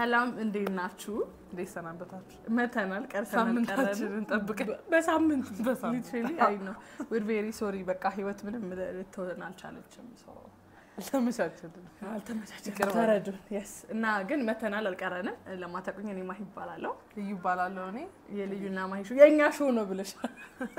ሰላም እንዴት ናችሁ? እንዴት ሰናበታችሁ? መተናል ቀርተናል ሳምንታችንን ጠብቀን በሳምንት በሳምንት። ሊትራሊ አይ ነው ዊር ቬሪ ሶሪ። በቃ ህይወት ምንም ልትሆን አልቻለችም። ሰው አልተመቻቸልን። አልተመቻቸም። ይቅር በለን። ተረዱን። የስ እና ግን መተናል አልቀረንም። ለማታውቁኝ እኔ ማሂ ይባላለሁ። ልዩ እባላለሁ እኔ። የልዩና ማሂ ሾው የእኛ ሾው ነው ብለሻል።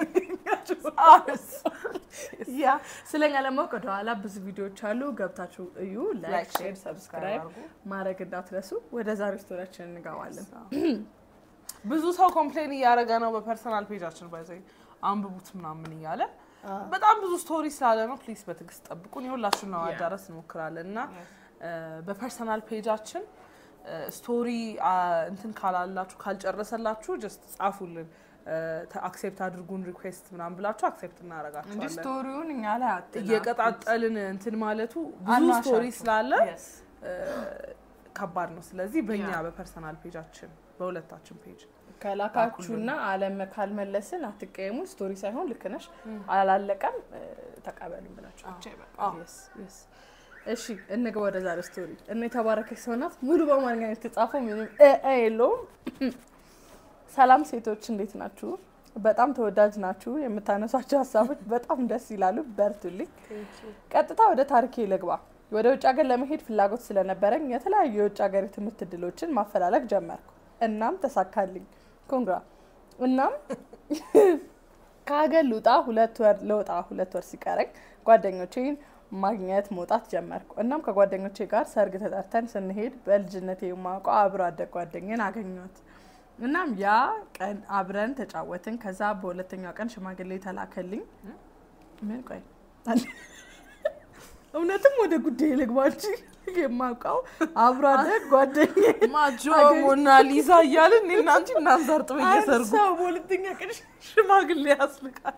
ያ ስለኛ ለማወቅ ወደኋላ ብዙ ቪዲዮዎች አሉ። ገብታችሁ እዩ። ላይክ፣ ላይክ፣ ሼር፣ ሼር፣ ሰብስክራይብ አድርጉ። ማድረግ እንዳትረሱ። ወደ ዛሬው ስቶሪያችን እንገባለን። ብዙ ሰው ኮምፕሌን እያደረገ ነው በፐርሰናል ፔጃችን ባይዘ አንብቡት ምናምን እያለ በጣም ብዙ ስቶሪ ስላለ ነው። ፕሊዝ በትዕግስት ጠብቁን። የሁላችን ነው Yeah. አዳረስ እንሞክራለን እና በፐርሰናል ፔጃችን ስቶሪ እንትን ካላላችሁ ካልጨረሰላችሁ ጀስት ጻፉልን። አክሴፕት አድርጉን ሪኩዌስት ምናምን ብላችሁ አክሴፕት እንጂ እናደርጋችኋለን። ስቶሪውን እኛ ላይ አጥና እየቀጣጠልን እንትን ማለቱ ብዙ አናሻችሁ። ስቶሪ ስላለ Yes. ከባድ ነው። ስለዚህ በእኛ ያ። በፐርሰናል ፔጃችን በሁለታችን ፔጅ ከላካችሁና አለም ካልመለስን አትቀየሙ። ስቶሪ ሳይሆን ልክ ነሽ አላለቀም እ፣ ተቀበሉን ብላችሁ ብቻ ይበቃል። አዎ። Yes, yes። እሺ እንግባ ወደ ዛሬ ስቶሪ። እነ የተባረከች ሰው ናት። ሙሉ በአማርኛ ነው የተጻፈው፣ ምንም እ እ የለውም። ሰላም ሴቶች እንዴት ናችሁ? በጣም ተወዳጅ ናችሁ። የምታነሷቸው ሀሳቦች በጣም ደስ ይላሉ። በርቱልኝ። ቀጥታ ወደ ታሪኬ ልግባ። ወደ ውጭ ሀገር ለመሄድ ፍላጎት ስለነበረኝ የተለያዩ የውጭ ሀገር የትምህርት እድሎችን ማፈላለግ ጀመርኩ። እናም ተሳካልኝ። ኮንግራ። እናም ከሀገር ልውጣ ሁለት ወር ለውጣ ሁለት ወር ሲቀረኝ ጓደኞቼን ማግኘት መውጣት ጀመርኩ። እናም ከጓደኞቼ ጋር ሰርግ ተጠርተን ስንሄድ በልጅነቴ የማውቀው አብሮ አደግ ጓደኛን አገኘሁት። እናም ያ ቀን አብረን ተጫወትን። ከዛ በሁለተኛው ቀን ሽማግሌ ተላከልኝ። ምን ቆይ እውነትም ወደ ጉዳይ ልግባ እንጂ የማውቀው አብሮ አደግ ጓደኛዬ ማጆ ሞናሊዛ እያልን እኔ እና አንቺ እናንዘርጥ በየሰርጉ ሰው በሁለተኛ ቀን ሽማግሌ ያስልቃል።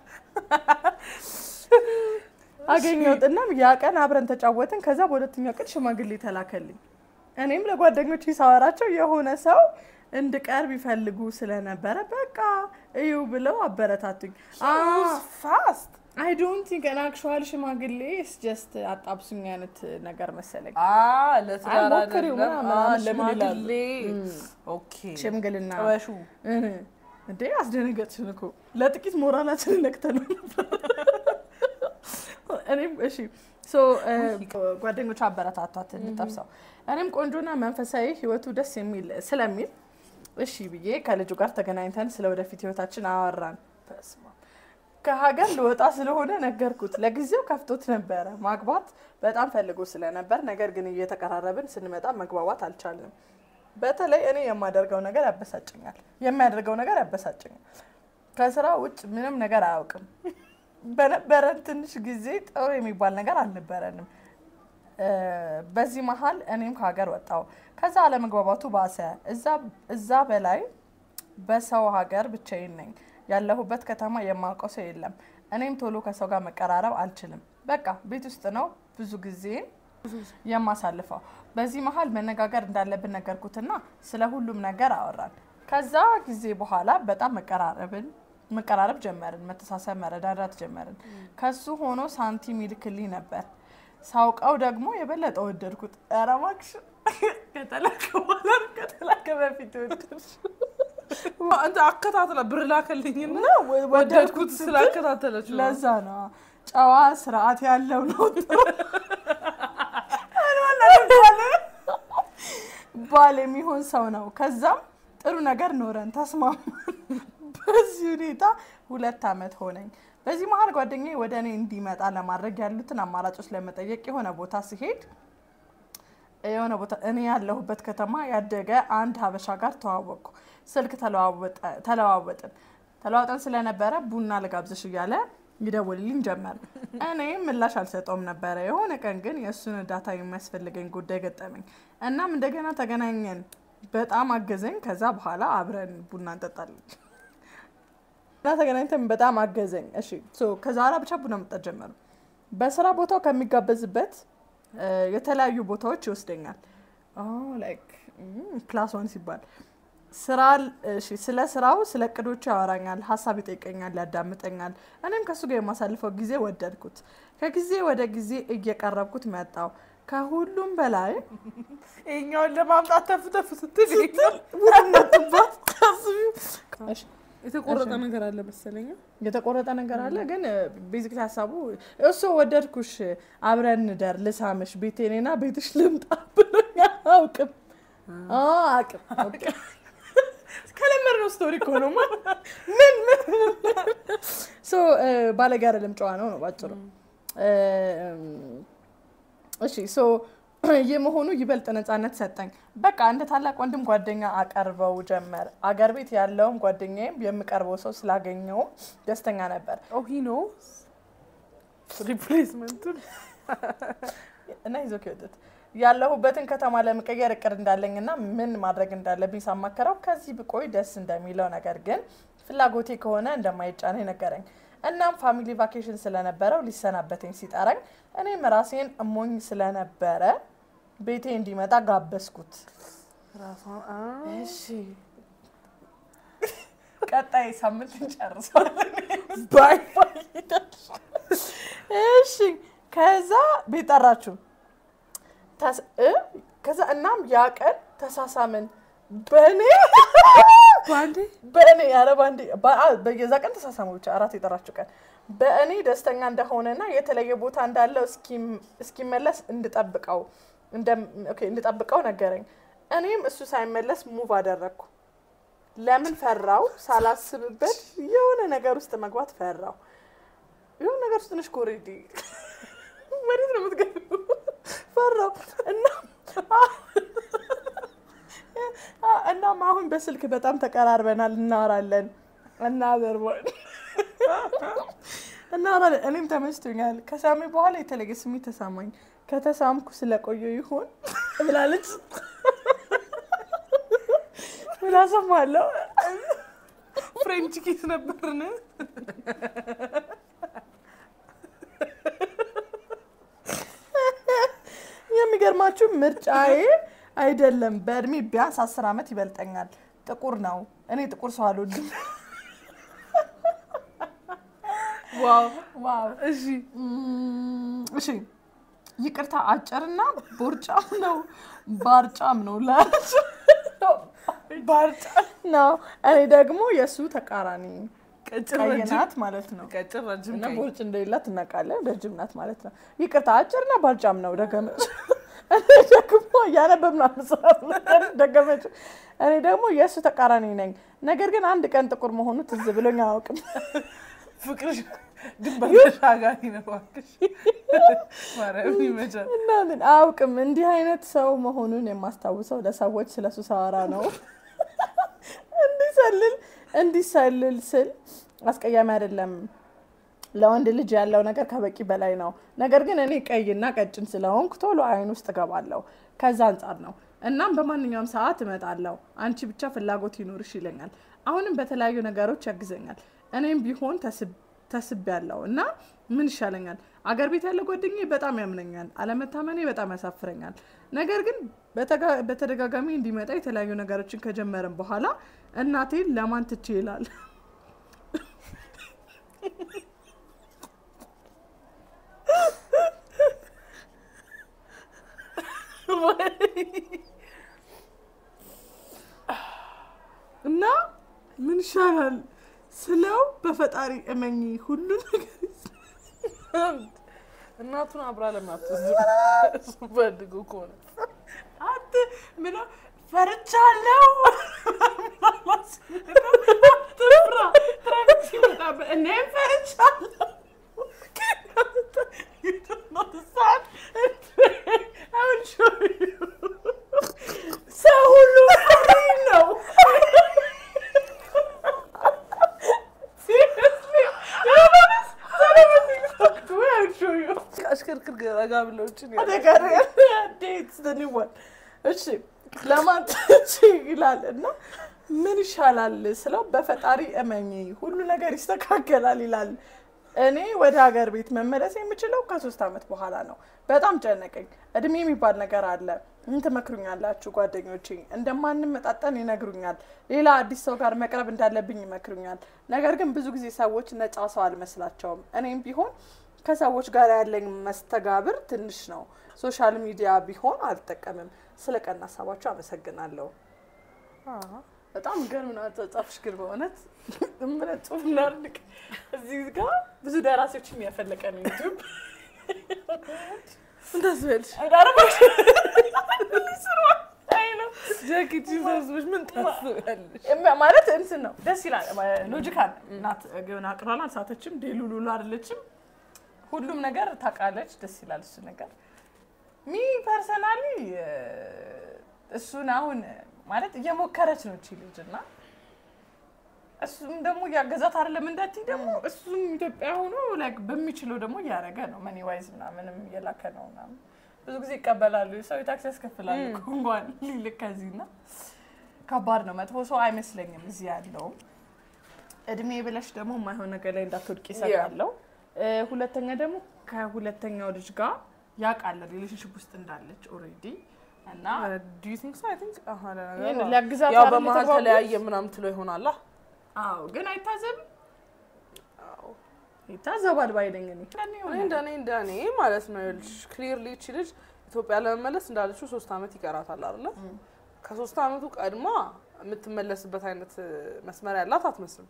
አገኘሁት። እናም ያ ቀን አብረን ተጫወትን። ከዛ በሁለተኛው ቀን ሽማግሌ ተላከልኝ። እኔም ለጓደኞቼ ሳወራቸው የሆነ ሰው እንድቀርብ ይፈልጉ ስለነበረ በቃ እዩ ብለው አበረታቱኝ። ፋስት አይ ዶንት ቲንክ አን አክቹዋል ሽማግሌ ስ ጀስት አጣብሱኝ አይነት ነገር መሰለኝ። ለትዳር ሞክሪው አይደለም። ምናምን አ፣ ምናምን ለምን ይላሉ? ሽማግሌ ኦኬ ሽምግልና ጥበሹ እህ፣ እንዴ አስደነገጥሽን እኮ ለጥቂት ሞራላችን ነክተን ነበር። እኔም እሺ ሶ ጓደኞቿ አበረታቷት እንድጠብሰው እኔም ቆንጆና መንፈሳዊ ህይወቱ ደስ የሚል ስለሚል እሺ ብዬ ከልጁ ጋር ተገናኝተን ስለ ወደፊት ህይወታችን አወራን። በስመ አብ። ከሀገር ልወጣ ስለሆነ ነገርኩት። ለጊዜው ከፍቶት ነበረ ማግባት በጣም ፈልጎ ስለነበር፣ ነገር ግን እየተቀራረብን ስንመጣ መግባባት አልቻልንም። በተለይ እኔ የማደርገው ነገር ያበሳጭኛል፣ የሚያደርገው ነገር ያበሳጭኛል። ከስራ ውጭ ምንም ነገር አያውቅም። በነበረን ትንሽ ጊዜ ጥሩ የሚባል ነገር አልነበረንም። እ፣ በዚህ መሀል እኔም ከሀገር ወጣው። ከዛ አለመግባባቱ ባሰ። እዛ- እዛ በላይ በሰው ሀገር ብቻዬን ነኝ። ያለሁበት ከተማ የማውቀው ሰው የለም። እኔም ቶሎ ከሰው ጋር መቀራረብ አልችልም። በቃ ቤት ውስጥ ነው ብዙ ጊዜ የማሳልፈው። በዚህ መሀል መነጋገር እንዳለብን ነገርኩትና ስለ ሁሉም ነገር አወራን። ከዛ ጊዜ በኋላ በጣም መቀራረብን መቀራረብ ጀመርን። መተሳሰብ፣ መረዳዳት ጀመርን። ከሱ ሆኖ ሳንቲም ይልክልኝ ነበር። ሳውቀው ደግሞ የበለጠ ወደድኩት። ኧረ እባክሽ ከተላከ በኋላ ነው ከተላከ በፊት ወደድኩት። አንተ አከታትላ ብር ላከልኝና ወደድኩት ወደድኩት ስትል ስላከታተለች ነው። ለዛ ነው ጨዋ ስርዓት ያለው ነው። ባል የሚሆን ሰው ነው። ከዛም ጥሩ ነገር ኖረን ተስማማን። በዚህ ሁኔታ ሁለት ዓመት ሆነኝ። በዚህ መሀል ጓደኛዬ ወደ እኔ እንዲመጣ ለማድረግ ያሉትን አማራጮች ለመጠየቅ የሆነ ቦታ ሲሄድ የሆነ ቦታ እኔ ያለሁበት ከተማ ያደገ አንድ ሀበሻ ጋር ተዋወቅኩ። ስልክ ተለዋወጠ- ተለዋወጥን ተለዋውጠን ስለነበረ ቡና ልጋብዝሽ እያለ ይደውልልኝ ጀመር። እኔ ምላሽ አልሰጠውም ነበረ። የሆነ ቀን ግን የእሱን እርዳታ የሚያስፈልገኝ ጉዳይ ገጠመኝ። እናም እንደገና ተገናኘን። በጣም አገዘኝ። ከዛ በኋላ አብረን ቡና እንጠጣለን እና ተገናኝተን በጣም አገዘኝ። እሺ ሶ ከዛ በኋላ ብቻ ቡና መጠጣት ጀመሩ። በስራ ቦታው ከሚጋበዝበት እ፣ የተለያዩ ቦታዎች ይወስደኛል። ላይክ ክላስ ዋን ሲባል ስራ እሺ፣ ስለ ስራው ስለ እቅዶቹ ያወራኛል፣ ሀሳብ ይጠይቀኛል፣ ያዳምጠኛል። እኔም ከእሱ ጋር የማሳልፈው ጊዜ ወደድኩት። ከጊዜ ወደ ጊዜ እየቀረብኩት መጣው። ከሁሉም በላይ ይኸኛውን ለማምጣት ተፍ ተፍ ስትል ውድነትባት እሺ የተቆረጠ ነገር አለ መሰለኝ። የተቆረጠ ነገር አለ ግን ቤዚክ ሀሳቡ እሱ ወደድኩሽ፣ አብረን እንደር፣ ልሳምሽ፣ ቤቴኔና ቤትሽ ልምጣ ብሎኝ አያውቅም። አዎ አያውቅም። ከለመድ ነው ስቶሪ እኮ ነው። ምን ምን ሶ ባለጌ አይደለም ጨዋ ነው ነው ባጭሩ። እሺ ሶ ይህ መሆኑ ይበልጥ ነፃነት ሰጠኝ። በቃ እንደ ታላቅ ወንድም ጓደኛ አቀርበው ጀመር። አገር ቤት ያለውም ጓደኛዬም የምቀርበው ሰው ስላገኘውም ደስተኛ ነበር ኦ ሂ ኖ ሪፕሌስመንቱን እና ይዞ ከወጡት ያለሁበትን ከተማ ለመቀየር እቅድ እንዳለኝና ምን ማድረግ እንዳለብኝ ሳማከረው ከዚህ ብቆይ ደስ እንደሚለው ነገር ግን ፍላጎቴ ከሆነ እንደማይጫነኝ ነገረኝ። እናም ፋሚሊ ቫኬሽን ስለነበረው ሊሰናበተኝ ሲጠራኝ እኔም ራሴን እሞኝ ስለነበረ ቤቴ እንዲመጣ ጋበዝኩት። ራሷን እሺ ቀጣይ ሳምንት እንጨርሳለን። ባይ ባይ። እሺ ከዛ ቤት ጠራችሁ። ተስ- እ? ከዛ እናም ያ ቀን ተሳሳምን በእኔ ባንዴ በእኔ ኧረ ባንዴ በ- አ- በየዛ ቀን ተሳሳሙ ብቻ አራት የጠራችሁ ቀን በእኔ ደስተኛ እንደሆነና የተለየ ቦታ እንዳለው እስኪም- እስኪመለስ እንድጠብቀው እንደ- ኦኬ፣ እንድጠብቀው ነገረኝ። እኔም እሱ ሳይመለስ ሙቭ አደረግኩ። ለምን ፈራው? ሳላስብበት የሆነ ነገር ውስጥ መግባት ፈራው። የሆነ ነገር ውስጥ ነሽ ኮሬዲ ወዴት ነው የምትገቢው? ፈራው እና እናም አሁን በስልክ በጣም ተቀራርበናል፣ እናወራለን እናበርባል እናወራለን። እኔም ተመችቶኛል። ከሳሚ በኋላ የተለየ ስሜት ተሰማኝ። ከተሳምኩ ስለቆየሁ ይሆን ብላለች። ምን አሰማለሁ? ፍሬንች ኪስ ነበርን። የሚገርማችሁ ምርጫዬ አይደለም። በእድሜ ቢያንስ አስር ዓመት ይበልጠኛል። ጥቁር ነው። እኔ ጥቁር ሰው አልወድም። ዋው ዋው እሺ እም፣ እሺ ይቅርታ፣ አጭርና ቦርጫም ነው ባርጫም ነው ላለች ባርጫ ነው። እኔ ደግሞ የእሱ ተቃራኒ ቀጭን ቀይ ረጅም ናት ማለት ነው። ቀጭን ረጅም እና ቀይ ቦርጭ እንደሌላት እናውቃለን። ረጅም ናት ማለት ነው። ይቅርታ፣ አጭርና ባርጫም ነው ደገመች። እኔ ደግሞ እያነበብን አምስራት ነገር ደገመች። እኔ ደግሞ የእሱ ተቃራኒ ነኝ። ነገር ግን አንድ ቀን ጥቁር መሆኑ ትዝ ብሎኝ አያውቅም። ፍቅርሽ ድንበር ተሻጋሪ ነው እባክሽ። ማርያም ይመቻል። እና ምን አያውቅም። እንዲህ አይነት ሰው መሆኑን የማስታውሰው ለሰዎች ስለሱ ሳወራ ነው። እንዲሰልል እንዲሰልል ስል አስቀያሚ አይደለም። ለወንድ ልጅ ያለው ነገር ከበቂ በላይ ነው። ነገር ግን እኔ ቀይና ቀጭን ስለሆንኩ ቶሎ አይን ውስጥ እገባለሁ። ከዛ አንጻር ነው። እናም በማንኛውም ሰዓት እመጣለሁ። አንቺ ብቻ ፍላጎት ይኑርሽ ይለኛል። አሁንም በተለያዩ ነገሮች ያግዘኛል። እኔም ቢሆን ተስብ ያለው እና ምን ይሻለኛል? አገር ቤት ያለ ጓደኛዬ በጣም ያምነኛል። አለመታመኔ በጣም ያሳፍረኛል። ነገር ግን በተጋ- በተደጋጋሚ እንዲመጣ የተለያዩ ነገሮችን ከጀመርን በኋላ እናቴን ለማን ትቼ ይላል እና ምን ይሻላል ስለው በፈጣሪ እመኝ ሁሉ ነገር እናቱን አብራ ለማትወስድ እሱ ፈልጎ ከሆነ አት ምና ፈርቻለሁ ትፍራ ትራፊክ ሲመጣ እኔም ፈርቻለሁ You don't know the sound. I will show you. ሰው ሁሉ ፈሪ ነው። Seriously. You know this? Seriously. I will show you. አሽከርክር ረጋ ብለውችን እሺ ለማን ትቼ ይላል እና ምን ይሻላል ስለው በፈጣሪ እመኝ ሁሉ ነገር ይስተካከላል ይላል። እኔ ወደ ሀገር ቤት መመለስ የምችለው ከሶስት ዓመት በኋላ ነው። በጣም ጨነቀኝ። እድሜ የሚባል ነገር አለ። ምን ትመክሩኛላችሁ ጓደኞቼ? እንደማንመጣጠን ይነግሩኛል። ሌላ አዲስ ሰው ጋር መቅረብ እንዳለብኝ ይመክሩኛል። ነገር ግን ብዙ ጊዜ ሰዎች ነፃ ሰው አልመስላቸውም። እኔም ቢሆን ከሰዎች ጋር ያለኝ መስተጋብር ትንሽ ነው። ሶሻል ሚዲያ ቢሆን አልጠቀምም። ስለ ቀና ሀሳባችሁ አመሰግናለሁ። በጣም ገርም ነው አጻጻፍሽ፣ ግን በእውነት እምነት ጽሁፍ እናድንቅ። እዚህ ጋር ብዙ ደራሲዎች የሚያፈለቀ ነው ዩቲዩብ እንዳስበልሽ ዳረባሽ ጃኬትሽን ሰብስበሽ ምን ታስቢያለሽ? ማለት እንትን ነው ደስ ይላል። ሎጂካል ናት። ገና አቅራን አልሳተችም። ዴሉሉሉ አይደለችም። ሁሉም ነገር ታውቃለች። ደስ ይላል እሱ ነገር። ሚ ፐርሰናሊ እሱን አሁን ማለት እየሞከረች ነው እቺ ልጅ እና እሱም ደግሞ እያገዛት አይደለም እንዳት ደግሞ እሱም ኢትዮጵያ ሆኖ ላይክ በሚችለው ደግሞ እያደረገ ነው። መኒ ዋይዝ ምናምንም እየላከ ነው ምናምን ብዙ ጊዜ ይቀበላሉ። ሰው የታክሲ ያስከፍላሉ እኮ እንኳን ሊልክ ከዚህ እና ከባድ ነው። መጥፎ ሰው አይመስለኝም እዚህ ያለውም እድሜ ብለሽ ደግሞ የማይሆን ነገር ላይ እንዳትወድቂ ይሰጋለው። ሁለተኛ ደግሞ ከሁለተኛው ልጅ ጋር ያውቃል ሪሌሽንሽፕ ውስጥ እንዳለች ኦልሬዲ እና ዱ ዩ ቲንክ ሶ አይ ቲንክ አሃ ይሄን ሊያግዛት ያው አይደል በመሀል የተግባቡት? ተለያየ ምናምን ትሎ ይሆናላ። አዎ ግን አይታዘብም። ይታዘባል ባይለኝ እኔ እንደኔ እኔ ሆነ እንደኔ እንደኔ ማለት ነው ይኸውልሽ ክሊርሊ እቺ ልጅ ኢትዮጵያ ለመመለስ እንዳለችው ሶስት አመት ይቀራታል አይደለ? ከሶስት አመቱ ቀድማ የምትመለስበት አይነት መስመር ያላት አትመስልም።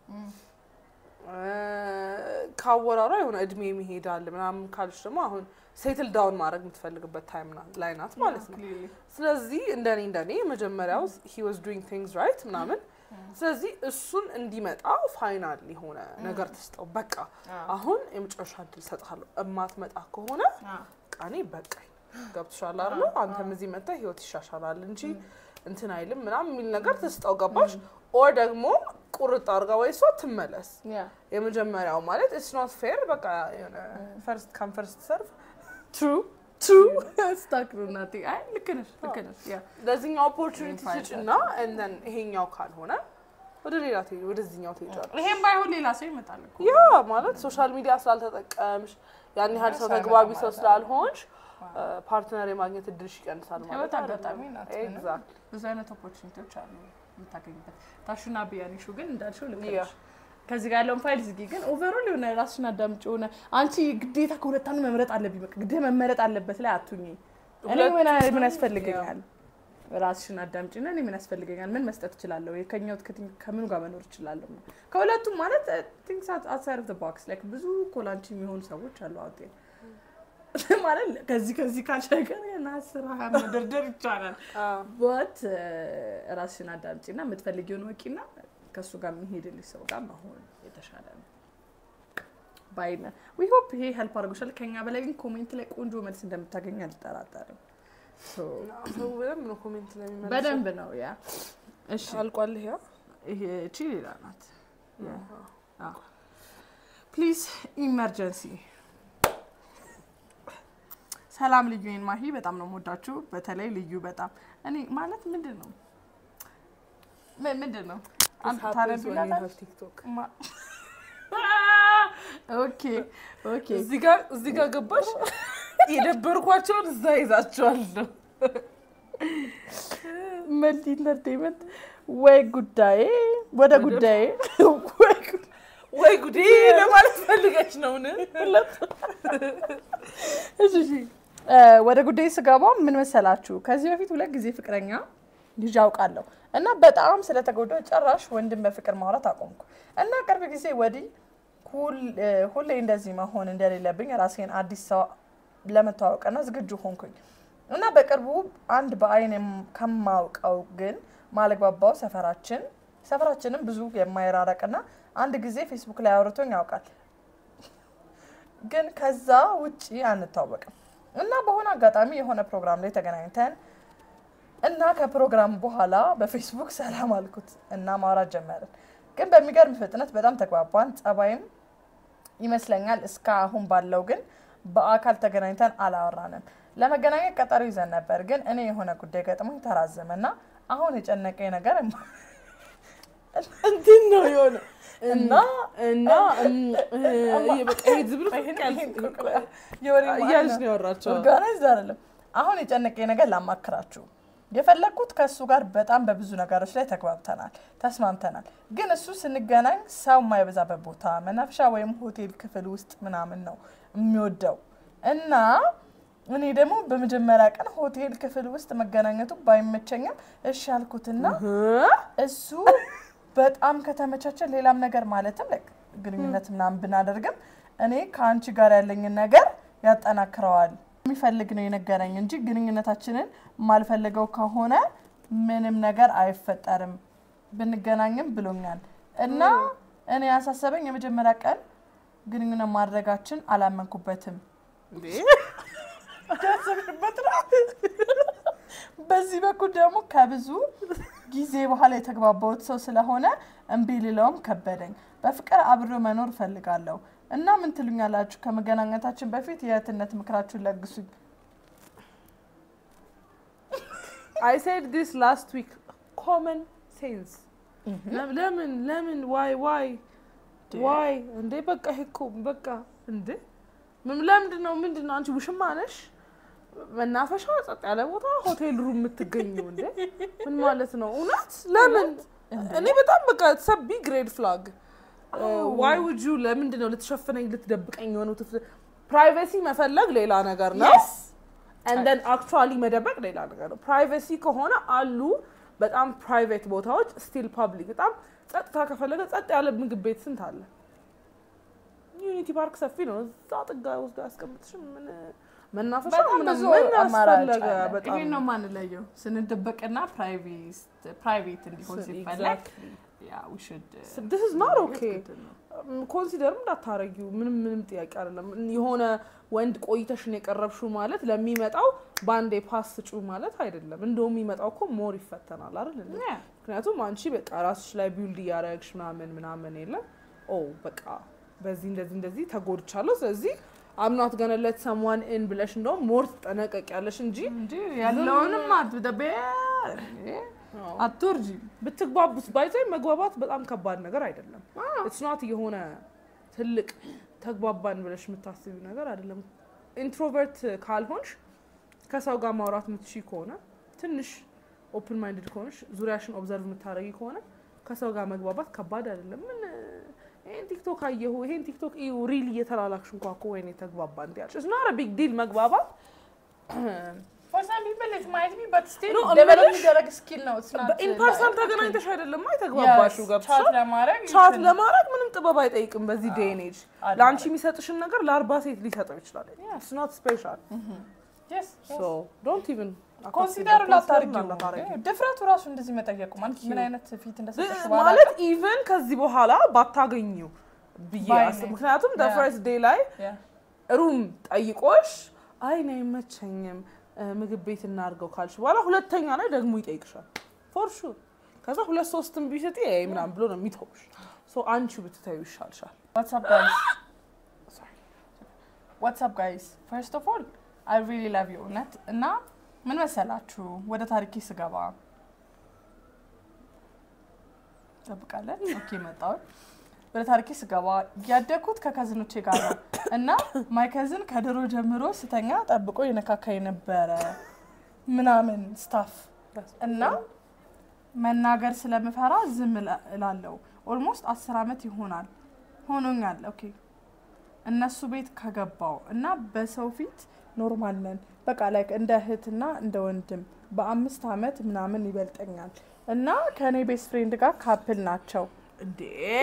ካወራሯ የሆነ እድሜ ይሄዳል ምናምን ካለች ደግሞ አሁን ሴትል ዳውን ማድረግ የምትፈልግበት ታይም ላይ ናት ማለት ነው። ስለዚህ እንደኔ እንደኔ መጀመሪያው ሂ ዋዝ ዱይንግ ቲንግስ ራይት ምናምን ስለዚህ እሱን እንዲመጣ ፋይናል የሆነ ነገር ትስጠው። በቃ አሁን የመጨረሻ እድል ሰጥሃለሁ። እማትመጣ ከሆነ ቃኔ በቃኝ። ገብቶሻል አይደል? አንተም እዚህ መጥተህ ህይወት ይሻሻላል እንጂ እንትን አይልም ምናምን የሚል ነገር ትስጠው። ገባሽ? ኦር ደግሞ ቁርጥ አድርጋ ወይ እሷ ትመለስ። የመጀመሪያው ማለት ኢትስ ኖት ፌር። በቃ የሆነ ፈርስት ካም ፈርስት ሰርቭ ትሩ ትሩ ስታክሩ እናቴ። አይ ልክ ነሽ ልክ ነሽ። ያ ለዚህኛው ኦፖርቹኒቲ ስጭና እንደን ይሄኛው ካልሆነ ወደ ሌላ ትሄጂ ወደዚህኛው ትሄጃለሽ። ይሄም ባይሆን ሌላ ሰው ይመጣል እኮ ያ ማለት ሶሻል ሚዲያ ስላልተጠቀምሽ ያን ያህል ሰው ተግባቢ ሰው ስላልሆንሽ ፓርትነር የማግኘት እድልሽ ይቀንሳል ማለት ህይወት አጋጣሚ ናት። ምንም ኤግዛክት ብዙ አይነት ኦፖርቹኒቲዎች አሉ የምታገኝበት። ታሹና ቢያኒሹ ግን እንዳልሽው ልክ ያ ነሽ። ከዚህ ጋር ያለውን ፋይል ዝጊ። ግን ኦቨሮል የሆነ ራስሽን አዳምጪ። የሆነ አንቺ ግዴታ ከሁለት አንዱ መምረጥ አለብኝ በቃ ግዴታ መመረጥ አለበት ላይ አቱኝ። እኔ ምን ምን ያስፈልገኛል? ራስሽን አዳምጪና እኔ ምን ያስፈልገኛል? ምን መስጠት እችላለሁ? ከኛው ከምኑ ጋር መኖር እችላለሁ? ከሁለቱም ማለት ቲንክስ አውትሳይድ ኦፍ ዘ ቦክስ ላይክ ብዙ እኮ ላንቺ የሚሆኑ ሰዎች አሉ አውጤ ማለት ከዚህ ከዚህ ካልሻገር ገና ስራ መደርደር ይቻላል። በት ራስሽን አዳምጪና የምትፈልጊውን ወቂና ከእሱ ጋር የሚሄድልሽ ሰው ጋር መሆን የተሻለ ነው ባይነ ዊ ሆፕ ይሄ ሄልፕ አድርጎሻል። ከኛ በላይ ግን ኮሜንት ላይ ቆንጆ መልስ እንደምታገኝ አልጠራጠርም። ሶ ሰው በደንብ ነው ኮሜንት ላይ የሚመልሰው። በደንብ ነው ያ። እሺ አልቋል ይሄ ይሄ እቺ ሌላ ናት። ፕሊዝ ኢመርጀንሲ ሰላም ልዩን ማሂ በጣም ነው የምወዳችሁ። በተለይ ልዩ በጣም እኔ ማለት ምንድን ነው ምን- ምንድን ነው አንተ ታነቢላታለሽ? ቲክቶክ ማ- ኦኬ ኦኬ እዚህ ጋር እዚህ ጋር ገባሽ የደበርኳቸውን እዛ ይዛቸዋለሁ። መልቲ ኢንተርቴንመንት ወይ ጉዳዬ ወደ ጉዳዬ ወይ ጉ- ወይ ጉዴ ለማለት ፈልገች ነው ን እሺ እሺ እ ወደ ጉዳይ ስገባ ምን መሰላችሁ፣ ከዚህ በፊት ሁለት ጊዜ ፍቅረኛ ልጅ አውቃለሁ እና በጣም ስለተጎዳው ጭራሽ ወንድም በፍቅር ማውራት አቆምኩ እና ቅርብ ጊዜ ወዲህ ሁል- እ ሁሌ እንደዚህ መሆን እንደሌለብኝ ራሴን አዲስ ሰው ለመተዋወቅና ዝግጁ ሆንኩኝ እና በቅርቡ አንድ በአይን የም- ከማውቀው ግን ማልግባባው ሰፈራችን ሰፈራችንም ብዙ የማይራረቅና አንድ ጊዜ ፌስቡክ ላይ አውርቶኝ ያውቃል ግን ከዛ ውጪ አንታወቅም እና በሆነ አጋጣሚ የሆነ ፕሮግራም ላይ ተገናኝተን እና ከፕሮግራም በኋላ በፌስቡክ ሰላም አልኩት እና ማውራት ጀመርን። ግን በሚገርም ፍጥነት በጣም ተግባባን። ጸባይም ይመስለኛል እስከ አሁን ባለው ግን በአካል ተገናኝተን አላወራንም። ለመገናኘት ቀጠሮ ይዘን ነበር፣ ግን እኔ የሆነ ጉዳይ ገጥሞኝ ተራዘመ እና አሁን የጨነቀኝ ነገር እንትን ነው የሆነ እና እና በቃ ይሄ ዝብር እያለች ነው ያወራቸው። ኦርጋናይዝድ አይደለም። አሁን የጨነቀኝ ነገር ላማክራችሁ የፈለግኩት ከእሱ ጋር በጣም በብዙ ነገሮች ላይ ተግባብተናል፣ ተስማምተናል። ግን እሱ ስንገናኝ ሰው የማይበዛበት ቦታ መናፈሻ ወይም ሆቴል ክፍል ውስጥ ምናምን ነው የሚወደው እና እኔ ደግሞ በመጀመሪያ ቀን ሆቴል ክፍል ውስጥ መገናኘቱ ባይመቸኝም እሺ አልኩትና እሱ በጣም ከተመቻቸ ሌላም ነገር ማለትም like ግንኙነት ምናምን ብናደርግም እኔ ከአንቺ ጋር ያለኝን ነገር ያጠናክረዋል የሚፈልግ ነው የነገረኝ እንጂ ግንኙነታችንን የማልፈልገው ከሆነ ምንም ነገር አይፈጠርም ብንገናኝም ብሎኛል እና እኔ ያሳሰበኝ የመጀመሪያ ቀን ግንኙነት ማድረጋችን አላመንኩበትም ያሰብንበት ነው። በዚህ በኩል ደግሞ ከብዙ ጊዜ በኋላ የተግባባሁት ሰው ስለሆነ እምቢ ልለውም ከበደኝ። በፍቅር አብሮ መኖር እፈልጋለሁ እና ምን ትሉኛላችሁ? ከመገናኘታችን በፊት የእህትነት ምክራችሁን ለግሱኝ። አይ ሴድ ዲስ ላስት ዊክ ኮመን ሴንስ ለምን ለምን ዋይ ዋይ ዋይ እንዴ በቃ ይሄ እኮ በቃ እንዴ ምን ለምንድን ነው ምንድን ነው አንቺ ውሽማ ነሽ መናፈሻ ጸጥ ያለ ቦታ ሆቴል ሩም የምትገኘው እንዴ ምን ማለት ነው እውነት ለምን እኔ በጣም በቃ ሰቢ ግሬድ ፍላግ ዋይ ውጁ ለምንድን ነው ልትሸፍነኝ ልትደብቀኝ የሆነው ፕራይቬሲ መፈለግ ሌላ ነገር ነው Yes. እንደን አክቹዋሊ መደበቅ ሌላ ነገር ነው ፕራይቬሲ ከሆነ አሉ በጣም ፕራይቬት ቦታዎች ስቲል ፐብሊክ በጣም ጸጥታ ከፈለገ ጸጥ ያለ ምግብ ቤት ስንት አለ ዩኒቲ ፓርክ ሰፊ ነው እዛ ጥጋ ወስዶ ያስቀምጥሽም ምን መናፈሻ በጣም ምን ብዙ ምን አማራጭ አስፈለገ አለ። በጣም ይሄን ነው ማንለየው ስንደበቅና ፕራይቬት እንዲሆን ሲፈለግ Exactly. ያ we should, uh, This is not okay. ትክክል ነው። ኮንሲደርም እንዳታረጊው ምንም ምንም ጥያቄ አይደለም። የሆነ ወንድ ቆይተሽን የቀረብሽው ማለት ለሚመጣው በአንዴ ፓስ ስጩ ማለት አይደለም። እንደውም የሚመጣው እኮ ሞር ይፈተናል አይደል እንዴ? Yeah. ምክንያቱም አንቺ በቃ ራስሽ ላይ ቢውልድ እያደረግሽ ምናምን ምናምን የለም ኦ በቃ በዚህ እንደዚህ እንደዚህ ተጎድቻለሁ፣ ስለዚህ አምናት ገነለት ሰሟን ኢን ብለሽ እንደውም ሞር ትጠነቀቂያለሽ እንጂ እንጂ ያለውንም አትደበ አትወርጂ። ብትግባቡት ባይዘይ መግባባት በጣም ከባድ ነገር አይደለም። ኢትስናት የሆነ ትልቅ ተግባባን ብለሽ የምታስቢው ነገር አይደለም። ኢንትሮቨርት ካልሆንሽ ከሰው ጋር ማውራት የምትችይ ከሆነ ትንሽ ኦፕን ማይንድድ ከሆንሽ ዙሪያሽን ኦብዘርቭ የምታደርጊ ከሆነ ከሰው ጋር መግባባት ከባድ አይደለም። ምን ይሄን ቲክቶክ አየሁ ይሄን ቲክቶክ እዩ ሪል እየተላላክሽ እንኳ እኮ ወይኔ ተግባባ እንዲ ያልሽ ና ቢግ ዲል መግባባት For some people it might be, but still No, develop እምልሽ- የሚደረግ skill ነው። It's not, ኢንፐርሰን like- ተገናኝተሽ አይደለም Yes, የተግባባሽው ገብቶሻል? chat ለማድረግ you ቻት can- ለማድረግ ምንም ጥበብ አይጠይቅም። በዚህ ዴይ ኤንድ ኤጅ አለ ለአንቺ ማለት። የሚሰጥሽን ነገር ለአርባ ሴት ሊሰጠው ይችላል። Yeah. ኢትስ ኖት ስፔሻል Yes, yes. ሶ ዶንት ኢቭን ኮንሲደር ላታርጊው ድፍረቱ ራሱ እንደዚህ መጠየቁ ማለት ምን አይነት ፊት እንደሰጠሽ ማለት ኢቨን ከዚህ በኋላ ባታገኙ ብዬ ባይ አስብ። ነኝ። ምክንያቱም Yeah. ፈርስት ዴይ ላይ ሩም ጠይቆሽ አይ ነው አይመቸኝም እ፣ ምግብ ቤት እናድርገው ካልሽ በኋላ ሁለተኛ ላይ ደግሞ ይጠይቅሻል ፎር ሹር። ከዛ ሁለት ሶስትም ቢሰጥ "ኤ" ምናምን ብሎ ነው የሚተውሽ። ሶ አንቺ ብትታዩ ይሻልሻል። ዋትስአፕ ጋይስ ዋትስአፕ ጋይስ ፈርስት ኦፍ ኦል አይ ሪሊ ላቭ ዩ እውነት እና ምን መሰላችሁ ወደ ታሪኬ ስገባ ጠብቃለን ኦኬ መጣሁ ወደ ታሪኬ ስገባ ያደግኩት ከከዝኖቼ ጋር ነው እና ማይ ከዝን ከድሮ ጀምሮ ስተኛ ጠብቆ የነካካኝ ነበረ ምናምን ስታፍ እና መናገር ስለምፈራ ዝም እላ- እላለሁ። ኦልሞስት አስር ዓመት ይሆናል ሆኖኛል። ኦኬ እነሱ ቤት ከገባው እና በሰው ፊት ኖርማል ነን። በቃ ላይክ እንደ እህትና እንደ ወንድም በአምስት ዓመት ምናምን ይበልጠኛል እና ከእኔ ቤስት ፍሬንድ ጋር ካፕል ናቸው። እንዴ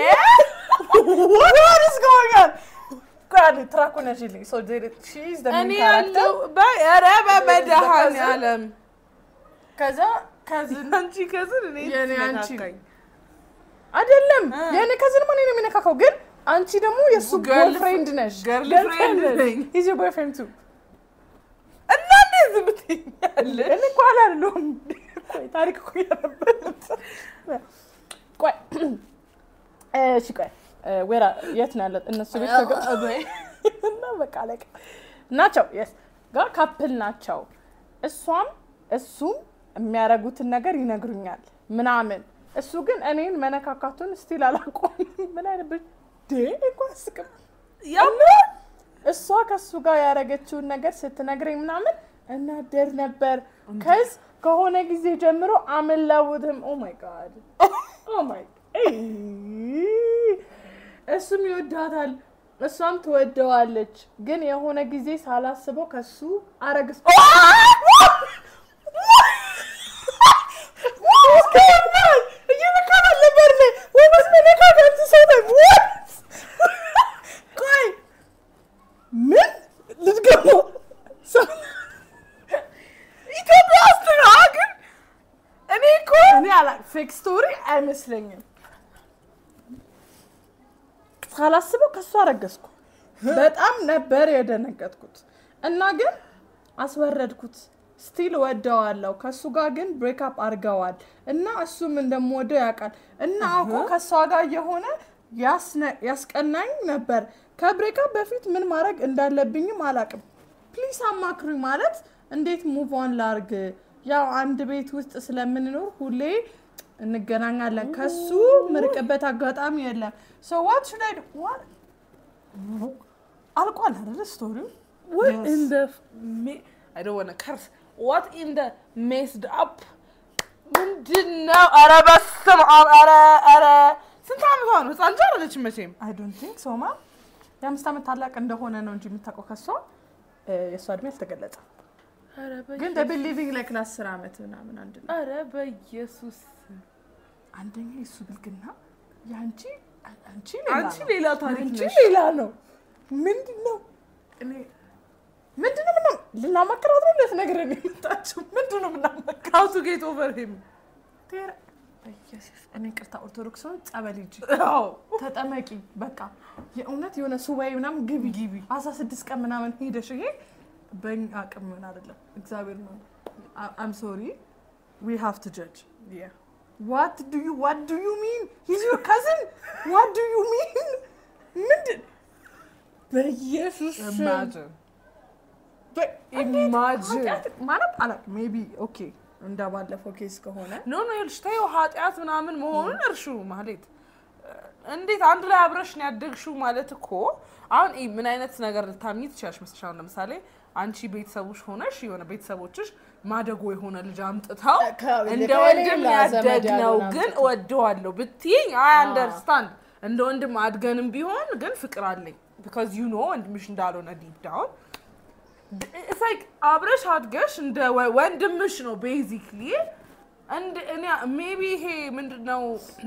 What is going on? ጓድ ትራኩን ያዥልኝ። So they- she is the main እኔ character. ያለው በኧረ በመድኃኒዓለም ከዛ ከዝን አንቺ ከዝን እኔ የኔ አንቺ ነካካኝ። አይደለም እ። የኔ ከዝን ማን ነው የሚነካካው? ግን አንቺ ደግሞ የእሱ Girl- ቦይፍሬንድ ነሽ። girl Girlfriend friend ነሽ. ነኝ። He's your boyfriend too. እና እንዴት ዝም ትይኛለሽ? እኔ እኮ አላለሁም። ቆይ ታሪክ እኮ እያነበብኩት። ቆይ እሺ ቆይ እ፣ ወራ የት ነው ያለው? እነሱ ቤት ከገባ እና በቃ አለቀ ናቸው። የስ ጋር ካፕል ናቸው። እሷም እሱም የሚያደርጉትን ነገር ይነግሩኛል ምናምን። እሱ ግን እኔን መነካካቱን ስቲል አላቆምም። ምን አይነት ብ ዴ እኮ አስቅም ያም እሷ ከሱ ጋር ያደረገችውን ነገር ስትነግረኝ ምናምን እናደር ነበር። ከዝ ከሆነ ጊዜ ጀምሮ አምለውትም ኦ ማይ ጋድ ኦ ማይ እሱም ይወዳታል እሷም ትወደዋለች፣ ግን የሆነ ጊዜ ሳላስበው ከሱ አረግስ ቆይ ምን ልትገባው ኢትዮጵያ ውስጥ ነው ግን እኔ እኮ እኔ አላ ፌክ ስቶሪ አይመስለኝም። ሳላስበው ከሱ አረገዝኩ። በጣም ነበር የደነገጥኩት እና ግን አስወረድኩት። ስቲል ወደዋለሁ። ከሱ ጋር ግን ብሬክአፕ አድርገዋል እና እሱም እንደምወደው ያውቃል እና አውቆ ከሷ ጋር የሆነ ያስቀናኝ ነበር። ከብሬክአፕ በፊት ምን ማድረግ እንዳለብኝም አላውቅም። ፕሊስ አማክሩኝ። ማለት እንዴት ሙቭ ኦን ላርግ? ያው አንድ ቤት ውስጥ ስለምንኖር ሁሌ እንገናኛለን። ከሱ ምርቅበት አጋጣሚ የለም። ሶ ዋት ሹድ አይ ዱ? አልቋል አይደል ስቶሪው? What in the me- I don't want to curse. What in the messed up? ምንድን ነው? ኧረ በስመ አብ! ኧረ ኧረ ስንት ዓመቷ ነው? ህፃን ልጅ አይደለችም መቼም። አይ ዶንት ቲንክ ሶማ የአምስት ዓመት ታላቅ እንደሆነ ነው እንጂ የምታውቀው ከሷ የእሷ እድሜ አልተገለጸም። ኧረ ግን ደብል ሊቪንግ ላይክ ለአስር ዓመት ምናምን አንድ ነው። ኧረ በኢየሱስ አንደኛ የሱ ብልግና የአንቺ አንቺ አንቺ ሌላ ታሪክ አንቺ ነሽ። ሌላ ነው። ምንድን ነው እኔ ምንድን ነው ምናምን ልናማክራት ነው ልትነግረን የመጣችው ምንድን ነው ምናማክራት? How to get over him? ቴራ በኢየሱስ እኔ ቅርታ ኦርቶዶክስ ሆን ጸበል ሂጂ አዎ ተጠመቂ በቃ የእውነት የሆነ ሱባኤ ምናምን ግቢ ግቢ። አስራ ስድስት ቀን ምናምን ሄደሽ ይሄ በእኛ አቅም ምን አይደለም እግዚአብሔር ነው አም ሶሪ ዊ ሃቭ ቱ ጀጅ Yeah. ዋት ዱ ዩ ዋት ዱ ዩ ሚን ሂዝ ዮር ካዝን ዋት ዱ ዩ ሚን ምንድን በኢየሱስ ስም። Imagine. በ- እንዴት Imagine. ኃጢአት ማለት አላውቅም ሜቢ ኦኬ እንደ ባለፈው ኬስ ከሆነ ኖ ኖ ይኸውልሽ ተይው ኃጢአት ምናምን መሆኑን እርሹ ማህሌት እንዴት አንድ ላይ አብረሽ ነው ያደግሽው ማለት እኮ አሁን ይሄ ምን አይነት ነገር ልታምኚ ትችያለሽ መስለሽ አሁን ለምሳሌ አንቺ ቤተሰቦች ሆነሽ የሆነ ቤተሰቦችሽ ማደጎ የሆነ ልጅ አምጥተው ከ- እንደ ከሌላ ወንድም ዘመድ ያደግነው ያልሆነ ግን አምጥተው። እወደዋለሁ ብትይኝ አይ አንደርስታንድ እንደ ወንድም አድገንም ቢሆን ግን ፍቅር አለኝ ቢካዝ ዩ ኖ ወንድምሽ እንዳልሆነ ዲፕ ዳውን ኢትስ ላይክ አብረሽ አድገሽ እንደ ወ- ወንድምሽ ነው ቤዚክሊ እንደ እኔ ሜቢ ይሄ ምንድን ነው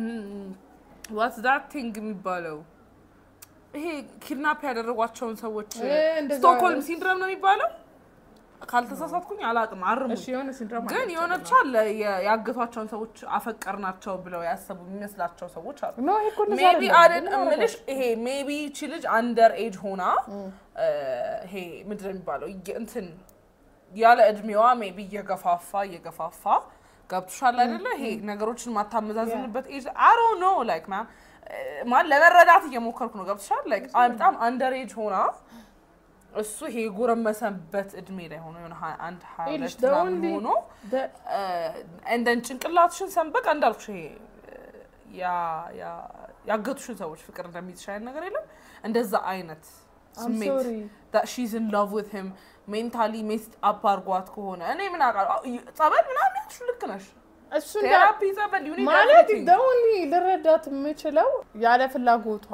ዋትስ ዛት ቲንግ የሚባለው ይሄ ኪድናፕ ያደረጓቸውን ሰዎች እ፣ እንደዛ ስቶክሆልም ነው። ሲንድረም ነው የሚባለው ካልተሳሳትኩኝ አላውቅም አርሙ እሺ የሆነ ሲንድሮም ግን አለ የሆነ ብቻ ብቻ አለ የ- ያገቷቸውን ሰዎች አፈቀርናቸው ብለው ያሰቡ የሚመስላቸው ሰዎች አሉ ኖ ይሄ እኮ እንደዛ ሜቢ አይደለም። አይደል ምን እምልሽ ይሄ ሜቢ ይቺ ልጅ አንደር ኤጅ ሆና እ፣ ይሄ ምንድን ነው የሚባለው እየ- እንትን ያለ እድሜዋ ሜቢ እየገፋፋ እየገፋፋ ገብቶሻል አይደለ ይሄ ነገሮችን ማታመዛዝንበት ኤጅ አሮ ኖ ላይክ ማ ማለት ለመረዳት እየሞከርኩ ነው ገብቶሻል ላይክ በጣም አንደር ኤጅ ሆና እሱ ይሄ የጎረመሰበት እድሜ ላይ ሆኖ የሆነ ሀያ አንድ ሀያ ይኸውልሽ፣ ሁለት the ምናምን only- ሆኖ the- እንደን ጭንቅላትሽን ሰንበቅ እንዳልኩሽ ይሄ ያ- ያ- ያገቱሽን ሰዎች ፍቅር እንደሚይዝሽ አይነት ነገር የለም እንደዛ አይነት I'm ስሜት sorry. that she's in love with him ሜንታሊ ሜስት አፕ አርጓት ከሆነ እኔ ምን አውቃለሁ ጸበል ምናምን ያልሽው ልክ ነሽ እሱ እንደ ቴራፒ ጸበል you need ማለት everything. ደውኒ ልረዳት የምችለው ያለ ፍላጎቷ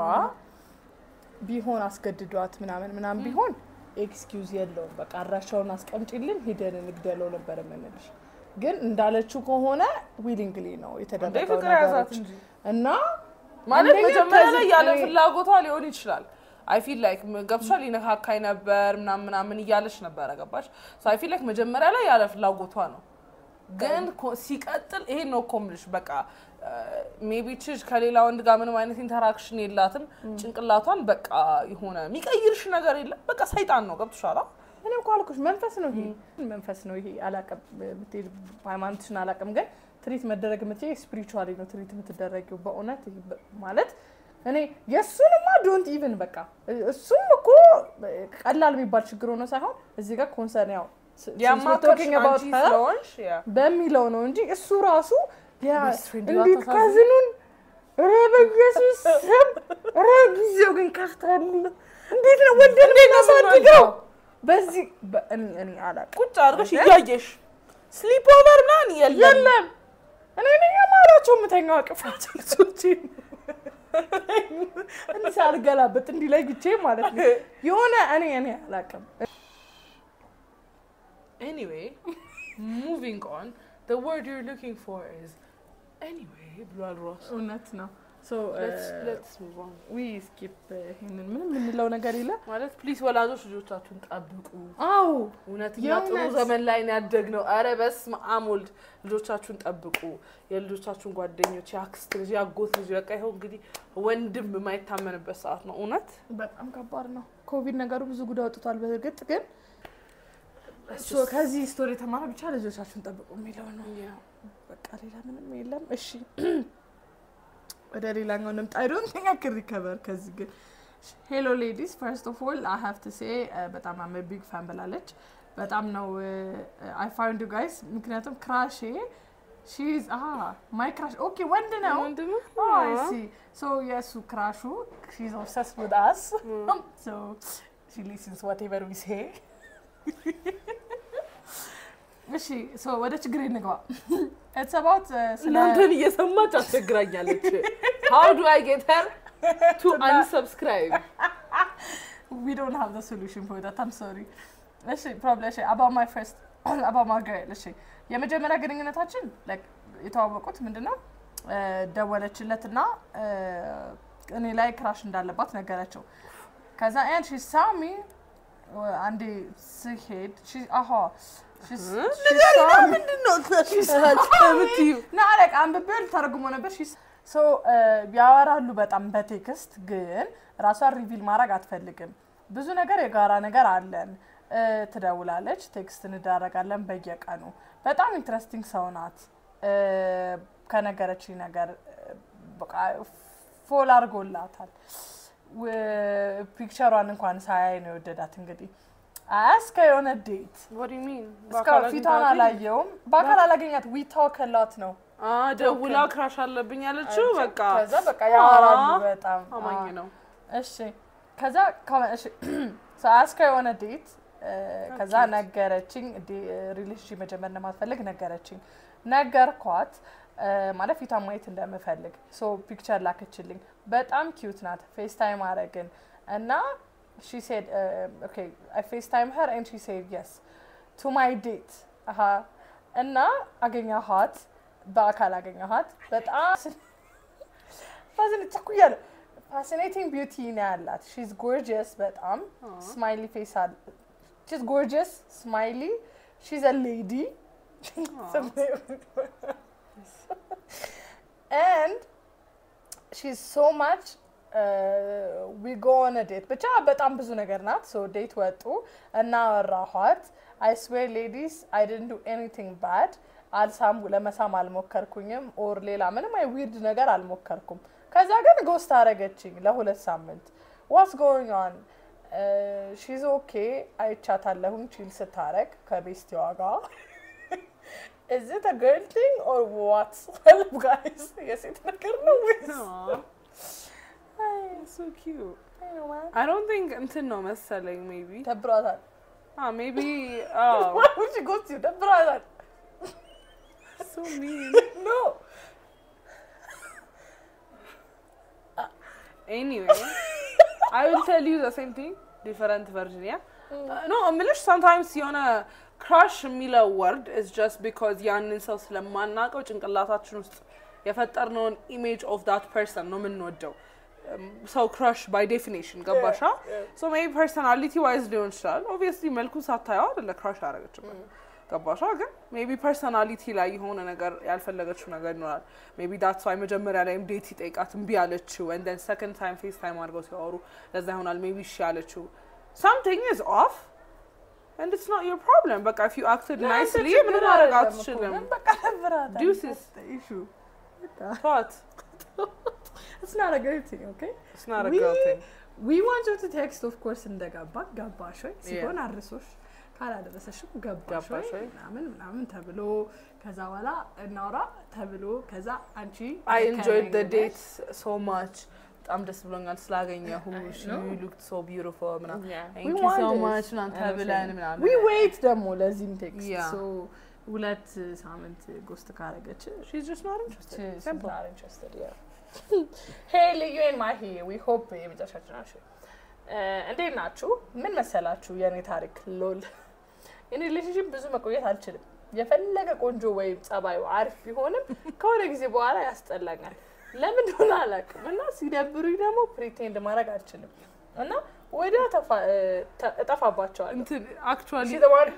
ቢሆን አስገድዷት ምናምን ምናምን ቢሆን ኤክስኪውዝ የለውም። በቃ አድራሻውን አስቀምጪልን ሂደን እንግደለው ነበር የምንልሽ። ግን እንዳለችው ከሆነ ዊሊንግሊ ነው እንደ የተደረገው ፍቅር ያዛት ነገሮች እንጂ እና ማለት አንደኛ መጀመሪያ ላይ ከዚህ- ያለ እኔ- ፍላጎቷ ሊሆን ይችላል። አይ ፊል ላይክ ገብቶሻል፣ ይነካካኝ ነበር ምናምን ምናምን እያለች ነበረ ገባሽ? አይ ፊል ላይክ መጀመሪያ ላይ ያለ ፍላጎቷ ነው። ግን ኮ- ሲቀጥል ይሄን ነው እኮ የምልሽ በቃ ሜቢ ችጅ ከሌላ ወንድ ጋር ምንም አይነት ኢንተራክሽን የላትም። ጭንቅላቷን በቃ የሆነ የሚቀይርሽ ነገር የለም። በቃ ሰይጣን ነው ገብቶሻል? እኔ እኮ አልኩሽ መንፈስ ነው ይሄ መንፈስ ነው ይሄ አላቅም ብትሄድ ሃይማኖትሽን አላቅም ግን ትሪት መደረግ የምትይ ስፒሪቹዋሊ ነው ትሪት የምትደረጊው በእውነት ይሄ በ- ማለት እኔ የእሱንማ ዶንት ኢቭን በቃ እሱም እኮ ቀላል የሚባል ችግር ሆኖ ሳይሆን እዚህ ጋር ኮንሰርን ያው ስ- since we're ያማከርሽ talking about አንቺ her ስለሆንሽ ያ በሚለው ነው እንጂ እሱ ራሱ ያ Best friend እንዴት አታሳዝን? ካዝኑን ኧረ በኢየሱስ ስም ኧረ ጊዜው ግን ከፍታል እንዴት ነው ወንድ እንዴት ነው ሳድገው በዚህ በ- እኔ እኔ አላውቅም ቁጭ አድርገሽ እያየሽ ስሊፕ ኦቨር ምናምን የለም። የለም እኔ ነኝ ማላቸው የምተኛው አቅፋቸው ልጆቼ እንዲህ ሳልገላበጥ እንዲህ ለይቼ ማለት ነው የሆነ እኔ እኔ አላውቅም ኤኒዌይ ሙቪንግ ኦን the word you're looking for is anyway ብሏል ሮስ እውነት ነው ሶ let's let's move on ዊ ስኪፕ ይሄንን ምንም የምንለው ነገር የለ ማለት ፕሊዝ ወላጆች ልጆቻችሁን ጠብቁ አው እውነተኛ ጥሩ የእውነት። ዘመን ላይ ነው ያደግነው። አረ በስመ አብ ወልድ ልጆቻችሁን ጠብቁ። የልጆቻችሁን ጓደኞች፣ የአክስት ልጅ፣ የአጎት ልጅ በቃ ይኸው እንግዲህ ወንድም የማይታመንበት ሰዓት ነው። እውነት በጣም ከባድ ነው ኮቪድ ነገሩ ብዙ ጉዳይ አውጥቷል በእርግጥ ግን ሶ ከዚህ ስቶሪ የተማረ ብቻ ልጆቻችሁን ጠብቁ የሚለው ነው በቃ ሌላ ምንም የለም እሺ ወደ ሌላኛው ንምጣ አይ ዶንት ቲንክ አይ ካን ሪከቨር ከዚህ ግን ሄሎ ሌዲስ ፈርስት ኦፍ ኦል አይ ሃቭ ቱ ሴ በጣም አም ቢግ ፋን ብላለች በጣም ነው አይ ፋውንድ ዩ ጋይስ ምክንያቱም ክራሼ ሺዝ አሃ ማይ ክራሽ ኦኬ ወንድ ነው ወንድም Oh, I see. So የእሱ ክራሹ she's obsessed with us. so she listens whatever we say. እሺ ሶ ወደ ችግር እንግባ። It's about uh, ስለ እናንተን እየሰማች አስቸግራኛለች። how do I get her to unsubscribe? we don't have the solution for that. I'm sorry. እሺ ፕሮብለም እሺ about my first about my girl እሺ የመጀመሪያ ግንኙነታችን like የተዋወቁት ምንድነው ደወለችለት እና እኔ ላይ ክራሽ እንዳለባት ነገረችው። ከዛ and she saw me አንዴ ስሄድ she- አሃ she- she saw me- ምንድን ነው የምትዩ? ና like አንብቤ ልተረጉሞ ነበር she- so ያወራሉ በጣም በቴክስት ግን ራሷን ሪቪል ማድረግ አትፈልግም። ብዙ ነገር የጋራ ነገር አለን። እ፣ ትደውላለች፣ ቴክስት እንዳረጋለን በየቀኑ። በጣም ኢንትረስቲንግ ሰው ናት። እ፣ ከነገረችኝ ነገር እ፣ በቃ ፎል አድርጎላታል። ው- ፒክቸሯን እንኳን ሳያይ ነው የወደዳት። እንግዲህ እስከ የሆነ ዴት What do you mean? እስከ ፊቷን አላየውም። በአካል አላገኛት ዊ ታክ ላት ነው አዎ፣ ደውላ ክራሽ አለብኝ ያለችው በቃ ከዛ በቃ ያወራሉ አዎ፣ በጣም አማኝ አዎ። ነው። እሺ ከዛ ከሆነ- እሺ አስከ የሆነ ዴት እ፣ ከዛ ኦኬ። ነገረችኝ ሪሌሽንሽፕ መጀመር እንደማትፈልግ ነገረችኝ ነገርኳት እ፣ ማለት ፊቷን ማየት እንደምፈልግ ሶ ፒክቸር ላከችልኝ በጣም ኪዩት ናት ፌስ ታይም አረግን እና ሺ ሴድ ኦኬ አይ ፌስ ታይም ሄር ኤንድ ሺ ሴድ የስ ቱ ማይ ዴት አሀ እና አገኘኋት በአካል አገኘኋት በጣም ፋዝን ቸኩያለ ፋሲኔቲንግ ቢዩቲ ነው ያላት ሺዝ ጎርጂየስ በጣም ስማይሊ ፌስ አለ ሺዝ ጎርጂየስ ስማይሊ ሺዝ አ ሌዲ ኤንድ ሺዝ ሶ ማች ዊ ጎ ኦን ዴት ብቻ በጣም ብዙ ነገር ናት ሶ ዴት ወጡ እና አወራኋት አይ ስዌር ሌዲስ አይ ድንት ዱ ኤኒቲንግ ባድ አልሳም ለመሳም አልሞከርኩኝም ኦር ሌላ ምንም አይ ዊርድ ነገር አልሞከርኩም ከዛ ግን ጎስት አረገችኝ ለሁለት ሳምንት ዋትስ ጎይንግ ኦን ሺዝ ኦኬ አይቻታለሁም ቺል ስታረግ ከቤስቲዋ ጋር Is it a girl thing or what? Help guys. የሴት ነገር ነው ወይስ? አይ፣ So cute. I know, man. I don't think እንትን ነው መሰለኝ maybe. ደብሯታል። Ah, maybe oh, Why would she ghost you? ደብሯታል። so mean. No. Anyway, I will tell you the same thing, different version, yeah? Uh, no, እምልሽ sometimes የሆነ ክራሽ የሚለው ወርድ is just because ያንን ሰው ስለማናውቀው ጭንቅላታችን ውስጥ የፈጠርነውን ኢሜጅ ኦፍ ዳት ፐርሰን ነው የምንወደው። Um, ሰው ክራሽ ባይ ዴፊኔሽን ገባሻ? ሶ ሜቢ ፐርሰናሊቲ ዋይዝ ሊሆን ይችላል። ኦብቪየስሊ መልኩን ሳታየው አይደለ ክራሽ ያደረገችበት ገባሻ? ግን ሜቢ ፐርሰናሊቲ ላይ የሆነ ነገር ያልፈለገችው ነገር ይኖራል። ሜቢ ዳትስ ዋይ መጀመሪያ ላይም ዴት ሲጠይቃት እምቢ አለችው። ኤንድ ዘን ሰከንድ ታይም ፌስ ታይም አድርገው ሲያወሩ ለዛ ይሆናል ሜቢ እሺ ያለችው። ሳምቲንግ ኢዝ ኦፍ ኤንድ ኢትስ ኖት ዮር ፕሮብለም። በቃ ኢፍ ዩ አክትድ ናይስሊ ምንም ማድረግ አትችልም። በቃ ደብሯታል። Deuces. That's the issue. ተዋት። It's not a girl thing, okay? It's not a We- girl thing. We want you to text, of course, እንደገባ ገባሽ ወይ ሲሆን አድርሶሽ ካላደረሰሽም ገባሽ ወይ ገባሽ ወይ? ምናምን ምናምን ተብሎ ከዛ በኋላ እናውራ ተብሎ ከዛ አንቺ I enjoyed the ከነገረሽ- date so much. በጣም ደስ ብሎኛል ስላገኘሁሽ። know. You looked so beautiful ምናምን Yeah. Thank We you so want much this. ምናምን I know ተብለን saying. ምናምን We wait ደግሞ ለዚህም ቴክስት Yeah. so ሁለት ሳምንት ጎስት ካረገች She's just not interested. she's Simple. not interested, yeah. ሄይ ልዩን ማሂ ዊ ሆፕ የመጨረሻችን ናቸው። እንዴት ናችሁ? ምን መሰላችሁ የእኔ ታሪክ ሎል እኔ ሪሌሽንሽፕ ብዙ መቆየት አልችልም። የፈለገ ቆንጆ ወይም ጸባዩ አሪፍ ቢሆንም ከሆነ ጊዜ በኋላ ያስጠላኛል። ለምን እንደሆነ አላውቅም። እና ሲደብሩኝ ደግሞ ፕሪቴንድ ማድረግ አልችልም እና ወዲያ ተፋ- እ፣ ተ- እጠፋባቸዋለሁ። እንትን አክቹዋሊ ሲተባል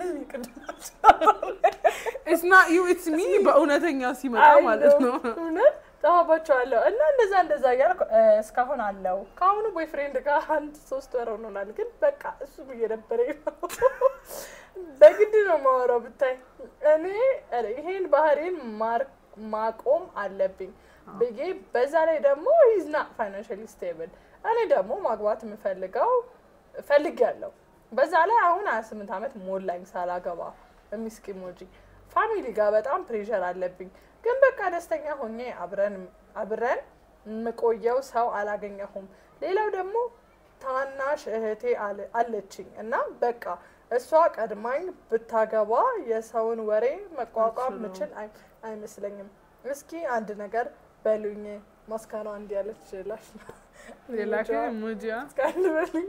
ኢትስ ናት ዩ ኢትስ ሚ በእውነተኛ ሲመጣ ማለት ነው። እውነት ጠፋባቸዋለሁ እና እንደዛ እንደዛ እያልኩ እ፣ እስካሁን አለው ከአሁኑ ቦይፍሬንድ ጋር አንድ ሶስት ወር ሆኖናል። ግን በቃ እሱም እየደበረኝ ነው። በግድ ነው ማወራው ብታይ እኔ ኧረ ይሄን ባህሪን ማር- ማቆም አለብኝ ብዬ በዛ ላይ ደግሞ ሂዝ ናት ፋይናንሽሊ ስቴብል እኔ ደግሞ ማግባት የምፈልገው ፈልጊያለሁ። በዛ ላይ አሁን ሀያ ስምንት ዓመት ሞላኝ ሳላገባ የሚስቅ ኢሞጂ ፋሚሊ ጋር በጣም ፕሬሸር አለብኝ። ግን በቃ ደስተኛ ሆኜ አብረን አብረን የምቆየው ሰው አላገኘሁም። ሌላው ደግሞ ታናሽ እህቴ አለ- አለችኝ እና በቃ እሷ ቀድማኝ ብታገባ የሰውን ወሬ መቋቋም አልችልም። ምችል አይ- አይመስለኝም። እስኪ አንድ ነገር በሉኝ። ማስካኗ እንዲህ ያለች ላሽ ሌላ ሙጂያ እስካሁን በሉኝ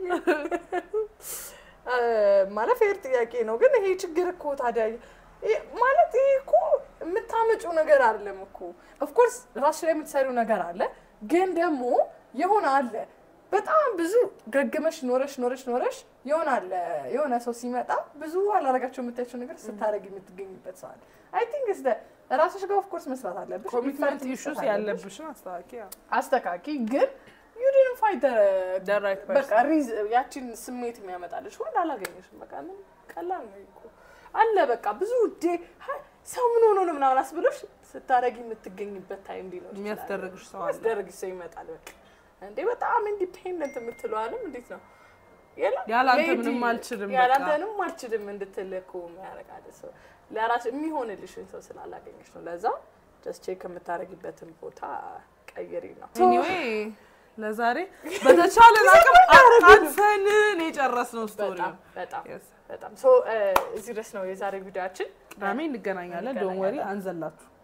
እ፣ ማለት ፌር ጥያቄ ነው። ግን ይሄ ችግር እኮ ታዲያ ይሄ- ማለት ይሄ እኮ የምታመጪው ነገር አይደለም እኮ ኦፍኮርስ ራስሽ ላይ የምትሰሪው ነገር አለ። ግን ደግሞ የሆነ አለ በጣም ብዙ ገግመሽ ኖረሽ ኖረሽ ኖረሽ የሆነ አለ የሆነ ሰው ሲመጣ ብዙ አላረጋቸው የምታያቸው ነገር ስታረግ የምትገኝበት ሰዋል አይ ቲንክ ስ ራስሽ ጋር ኦፍኮርስ መስራት አለብሽ። ኮሚትመንት effort ኢሹስ መስጠት አለብሽ። ያለብሽን አስተካኪ። አስተካኪ ግን ዩ ዲድንት ፋይት The right በቃ person. ሪዝ ያቺን ስሜት የሚያመጣልሽ ወንድ አላገኘሽም። በቃ ምን ቀላል ነው እኮ አለ በቃ ብዙ ዴ ሀ- ሰው ምን ሆኖ ነው ምናምን አስብሎሽ ስታረጊ የምትገኝበት ታይም ሊኖር ይችላል። የሚያስደርግሽ ሰው አለ። የሚያስደርግሽ ሰው ይመጣል። በቃ እንዴ በጣም ኢንዲፔንደንት የምትለው አለም እንዴት ነው የለም? ያለ አንተ ሌዲ- ምንም አልችልም ያለ በቃ። አንተ ምንም አልችልም እንድትል እኮ የሚያደርጋል ሰው ለራስ የሚሆንልሽን ሰው ስላላገኘሽ ነው። ለዛ ጀስት ቼክ የምታደርጊበትን ቦታ ቀይሪ ነው። ኤኒዌይ ለዛሬ በተቻለን አቅም አጣጥፈን የጨረስነው ስቶሪ በጣም በጣም Yes. በጣም ሶ እዚህ ድረስ ነው የዛሬ ቪዲዮአችን። ቅዳሜ እንገናኛለን። ዶን ወሪ አንዘላችሁ